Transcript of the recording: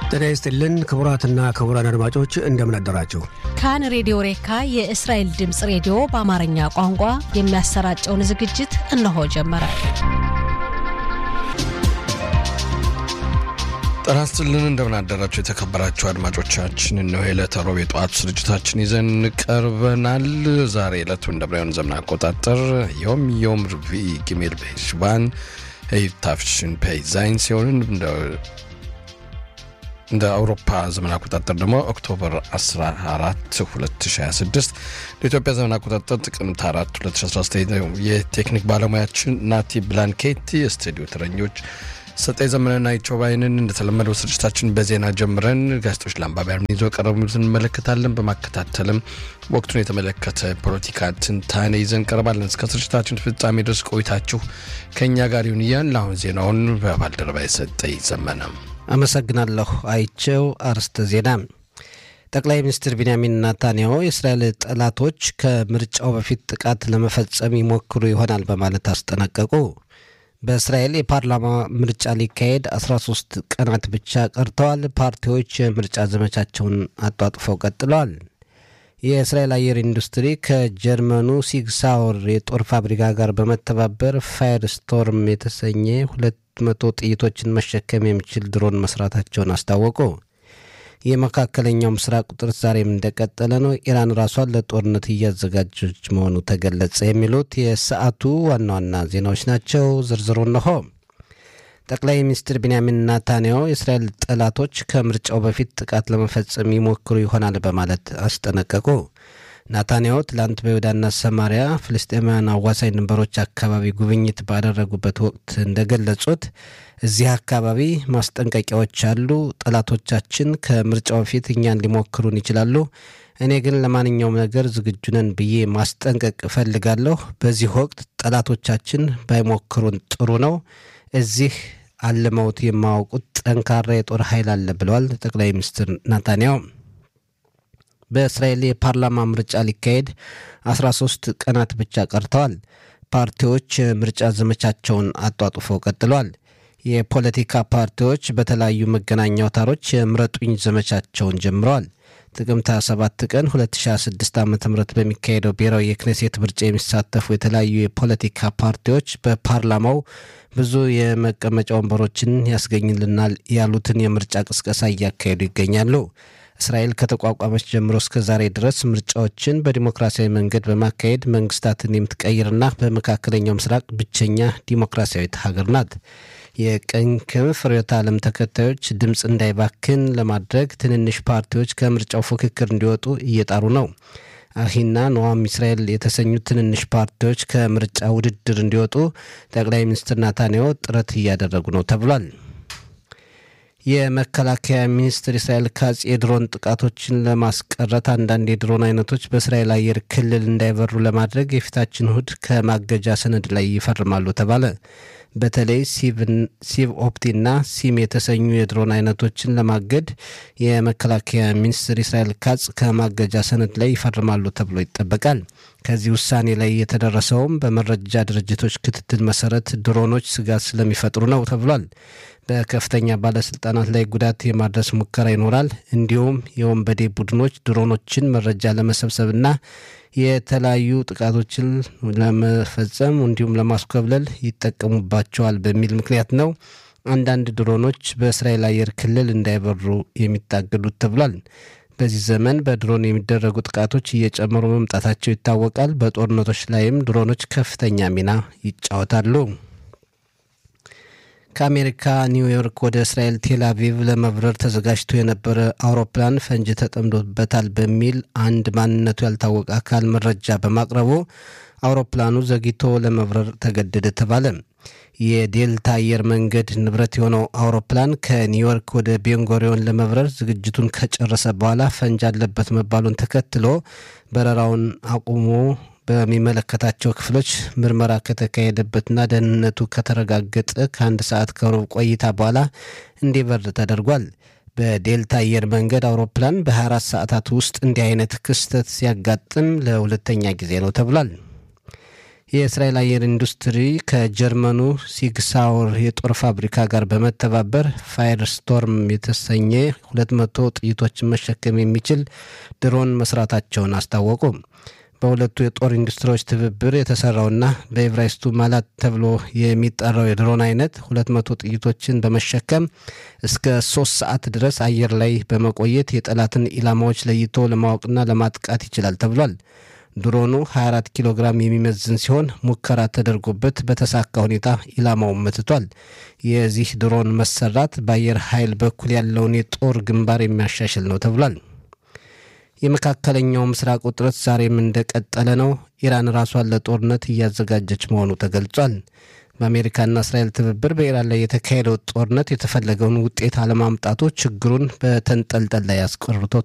ጤና ይስጥልን ክቡራትና ክቡራን አድማጮች እንደምን አደራችሁ። ካን ሬዲዮ ሬካ የእስራኤል ድምፅ ሬዲዮ በአማርኛ ቋንቋ የሚያሰራጨውን ዝግጅት እነሆ ጀመረ። ጤና ይስጥልን እንደምን አደራችሁ የተከበራችሁ አድማጮቻችን። እነሆ የዕለተ ሮብ የጠዋት ስርጭታችን ይዘን ቀርበናል። ዛሬ ዕለቱ እንደ ብራውያን ዘመን አቆጣጠር ዮም ዮም ርቪ ጊሜል በሽባን ታፍሽን ፔይዛይን ሲሆን እንደ አውሮፓ ዘመን አቆጣጠር ደግሞ ኦክቶበር 14 2026 ለኢትዮጵያ ዘመን አቆጣጠር ጥቅምት 4 2019 የቴክኒክ ባለሙያችን ናቲ ብላንኬቲ፣ የስቱዲዮ ተረኞች ሰጠኝ ዘመንና ይቾባይንን እንደተለመደው ስርጭታችን በዜና ጀምረን ጋዜጦች ለአንባቢያን ይዞ ቀረቡትን እንመለከታለን። በማከታተልም ወቅቱን የተመለከተ ፖለቲካ ትንታኔ ይዘን ቀርባለን። እስከ ስርጭታችን ፍጻሜ ድረስ ቆይታችሁ ከእኛ ጋር ይሁን እያን ለአሁን ዜናውን በባልደረባ የሰጠኝ ዘመነ አመሰግናለሁ። አይቸው አርስተ ዜና ጠቅላይ ሚኒስትር ቢንያሚን ናታንያሁ የእስራኤል ጠላቶች ከምርጫው በፊት ጥቃት ለመፈጸም ይሞክሩ ይሆናል በማለት አስጠነቀቁ። በእስራኤል የፓርላማ ምርጫ ሊካሄድ 13 ቀናት ብቻ ቀርተዋል። ፓርቲዎች የምርጫ ዘመቻቸውን አጧጥፈው ቀጥለዋል። የእስራኤል አየር ኢንዱስትሪ ከጀርመኑ ሲግሳውር የጦር ፋብሪካ ጋር በመተባበር ፋየር ስቶርም የተሰኘ ሁለት መቶ ጥይቶችን መሸከም የሚችል ድሮን መስራታቸውን አስታወቁ። የመካከለኛው ምስራቅ ቁጥር ዛሬም እንደቀጠለ ነው። ኢራን ራሷን ለጦርነት እያዘጋጀች መሆኑ ተገለጸ። የሚሉት የሰዓቱ ዋና ዋና ዜናዎች ናቸው። ዝርዝሩ እነሆ። ጠቅላይ ሚኒስትር ቢንያሚን ናታንያሁ የእስራኤል ጠላቶች ከምርጫው በፊት ጥቃት ለመፈጸም ይሞክሩ ይሆናል በማለት አስጠነቀቁ። ናታንያሁ ትላንት በይሁዳና ሰማሪያ ፍልስጤማውያን አዋሳኝ ድንበሮች አካባቢ ጉብኝት ባደረጉበት ወቅት እንደገለጹት እዚህ አካባቢ ማስጠንቀቂያዎች አሉ። ጠላቶቻችን ከምርጫው በፊት እኛን ሊሞክሩን ይችላሉ። እኔ ግን ለማንኛውም ነገር ዝግጁ ነን ብዬ ማስጠንቀቅ እፈልጋለሁ። በዚህ ወቅት ጠላቶቻችን ባይሞክሩን ጥሩ ነው። እዚህ አልመውት የማያውቁት ጠንካራ የጦር ኃይል አለ ብለዋል ጠቅላይ ሚኒስትር ናታንያሁ። በእስራኤል የፓርላማ ምርጫ ሊካሄድ 13 ቀናት ብቻ ቀርተዋል። ፓርቲዎች ምርጫ ዘመቻቸውን አጧጡፈው ቀጥለዋል። የፖለቲካ ፓርቲዎች በተለያዩ መገናኛ አውታሮች የምረጡኝ ዘመቻቸውን ጀምረዋል። ጥቅምት 27 ቀን 2026 ዓ ም በሚካሄደው ብሔራዊ የክኔሴት ምርጫ የሚሳተፉ የተለያዩ የፖለቲካ ፓርቲዎች በፓርላማው ብዙ የመቀመጫ ወንበሮችን ያስገኝልናል ያሉትን የምርጫ ቅስቀሳ እያካሄዱ ይገኛሉ። እስራኤል ከተቋቋመች ጀምሮ እስከ ዛሬ ድረስ ምርጫዎችን በዲሞክራሲያዊ መንገድ በማካሄድ መንግስታትን የምትቀይርና በመካከለኛው ምስራቅ ብቸኛ ዲሞክራሲያዊት ሀገር ናት። የቀኝ ክንፍ ርዕዮተ ዓለም ተከታዮች ድምፅ እንዳይባክን ለማድረግ ትንንሽ ፓርቲዎች ከምርጫው ፉክክር እንዲወጡ እየጣሩ ነው። አሂና ኖዋም እስራኤል የተሰኙ ትንንሽ ፓርቲዎች ከምርጫ ውድድር እንዲወጡ ጠቅላይ ሚኒስትር ናታንያሁ ጥረት እያደረጉ ነው ተብሏል። የመከላከያ ሚኒስትር እስራኤል ካጽ የድሮን ጥቃቶችን ለማስቀረት አንዳንድ የድሮን አይነቶች በእስራኤል አየር ክልል እንዳይበሩ ለማድረግ የፊታችን እሁድ ከማገጃ ሰነድ ላይ ይፈርማሉ ተባለ። በተለይ ሲቭ ኦፕቲና ሲም የተሰኙ የድሮን አይነቶችን ለማገድ የመከላከያ ሚኒስትር እስራኤል ካጽ ከማገጃ ሰነድ ላይ ይፈርማሉ ተብሎ ይጠበቃል። ከዚህ ውሳኔ ላይ የተደረሰውም በመረጃ ድርጅቶች ክትትል መሰረት ድሮኖች ስጋት ስለሚፈጥሩ ነው ተብሏል። በከፍተኛ ባለስልጣናት ላይ ጉዳት የማድረስ ሙከራ ይኖራል። እንዲሁም የወንበዴ ቡድኖች ድሮኖችን መረጃ ለመሰብሰብና የተለያዩ ጥቃቶችን ለመፈጸም እንዲሁም ለማስኮብለል ይጠቀሙባቸዋል በሚል ምክንያት ነው አንዳንድ ድሮኖች በእስራኤል አየር ክልል እንዳይበሩ የሚታገዱት ተብሏል። በዚህ ዘመን በድሮን የሚደረጉ ጥቃቶች እየጨመሩ መምጣታቸው ይታወቃል። በጦርነቶች ላይም ድሮኖች ከፍተኛ ሚና ይጫወታሉ። ከአሜሪካ ኒውዮርክ ወደ እስራኤል ቴል አቪቭ ለመብረር ተዘጋጅቶ የነበረ አውሮፕላን ፈንጅ ተጠምዶበታል በሚል አንድ ማንነቱ ያልታወቀ አካል መረጃ በማቅረቡ አውሮፕላኑ ዘግይቶ ለመብረር ተገደደ ተባለ። የዴልታ አየር መንገድ ንብረት የሆነው አውሮፕላን ከኒውዮርክ ወደ ቤንጎሪዮን ለመብረር ዝግጅቱን ከጨረሰ በኋላ ፈንጅ አለበት መባሉን ተከትሎ በረራውን አቁሞ በሚመለከታቸው ክፍሎች ምርመራ ከተካሄደበትና ደህንነቱ ከተረጋገጠ ከአንድ ሰዓት ከሩብ ቆይታ በኋላ እንዲበር ተደርጓል። በዴልታ አየር መንገድ አውሮፕላን በ24 ሰዓታት ውስጥ እንዲህ አይነት ክስተት ሲያጋጥም ለሁለተኛ ጊዜ ነው ተብሏል። የእስራኤል አየር ኢንዱስትሪ ከጀርመኑ ሲግሳውር የጦር ፋብሪካ ጋር በመተባበር ፋየር ስቶርም የተሰኘ 200 ጥይቶችን መሸከም የሚችል ድሮን መስራታቸውን አስታወቁ። በሁለቱ የጦር ኢንዱስትሪዎች ትብብር የተሰራውና በኤብራይስቱ ማላት ተብሎ የሚጠራው የድሮን አይነት 200 ጥይቶችን በመሸከም እስከ ሶስት ሰዓት ድረስ አየር ላይ በመቆየት የጠላትን ኢላማዎች ለይቶ ለማወቅና ለማጥቃት ይችላል ተብሏል። ድሮኑ 24 ኪሎ ግራም የሚመዝን ሲሆን ሙከራ ተደርጎበት በተሳካ ሁኔታ ኢላማውን መትቷል። የዚህ ድሮን መሰራት በአየር ኃይል በኩል ያለውን የጦር ግንባር የሚያሻሽል ነው ተብሏል። የመካከለኛው ምስራቅ ውጥረት ዛሬም እንደቀጠለ ነው። ኢራን ራሷን ለጦርነት እያዘጋጀች መሆኑ ተገልጿል። በአሜሪካና እስራኤል ትብብር በኢራን ላይ የተካሄደው ጦርነት የተፈለገውን ውጤት አለማምጣቱ ችግሩን በተንጠልጠል ላይ አስቀርቶታል